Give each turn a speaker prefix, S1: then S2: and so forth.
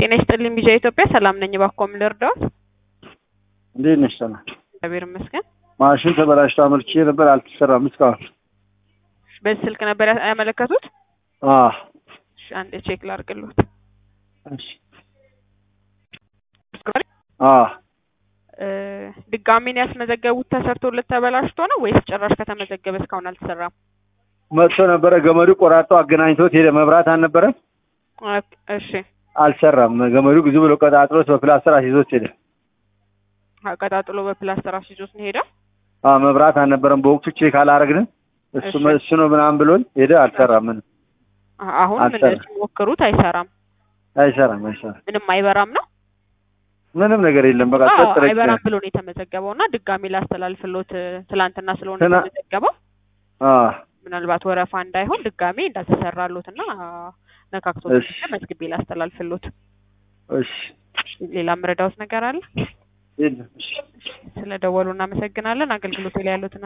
S1: ጤና ይስጥልኝ ቢዣ ኢትዮጵያ ሰላም ነኝ። እባክዎ ምን ልርዳዎት?
S2: እንዴት ነሽ? ሰላም
S1: እግዚአብሔር ይመስገን።
S2: ማሽን ተበላሽቶ አመልክቼ ነበር፣ አልተሰራም እስካሁን።
S1: በዚህ ስልክ ነበር ያ- ያመለከቱት?
S2: አዎ
S1: እሺ አንዴ ቼክ ላድርግልዎት።
S2: እሺ አዎ
S1: እ ድጋሜን ያስመዘገቡት ተሰርቶለት ተበላሽቶ ነው ወይስ ጭራሽ ከተመዘገበ እስካሁን አልተሰራም?
S2: መጥቶ ነበረ፣ ገመዱ ቆራርጦ አገናኝቶት ሄደ። መብራት አልነበረም፣
S1: ኦኬ፣ እሺ
S2: አልሰራም። ገመዱ ብዙ ብሎ ቀጣጥሎት በፕላስተር አስይዞት ሄደ።
S1: አቀጣጥሎ በፕላስተር አስይዞት ነው ሄደው።
S2: አዎ መብራት አልነበረም በወቅቱ ቼክ አላረግንም። እሱ
S1: እሺ።
S2: እሱ ነው ምናምን ብሎን ሄደ። አልሰራም፣ ምንም
S1: አ- አሁን ምን
S2: አልሰራም።
S1: ሲሞክሩት አይሰራም፣
S2: አይሰራም፣ አይሰራም።
S1: ምንም አይበራም ነው።
S2: ምንም ነገር የለም። በቃ
S1: አዎ
S2: ጸጥ ረጭ
S1: አይበራም ብሎ ነው የተመዘገበው እና ድጋሜ ላስተላልፍሎት እ፣ ትላንትና ስለሆነ
S2: ትና-
S1: የተመዘገበው
S2: አዎ
S1: ምናልባት ወረፋ እንዳይሆን ድጋሜ እንዳተሰራሎት እና ነካክቶት
S2: እሺ።
S1: መዝግቤ ላስተላልፍሎት።
S2: እሺ
S1: ሌላ ምረዳውት ነገር አለ?
S2: የለም። እሺ
S1: ስለ ደወሉ እናመሰግናለን። አገልግሎት ላይ ያሉትን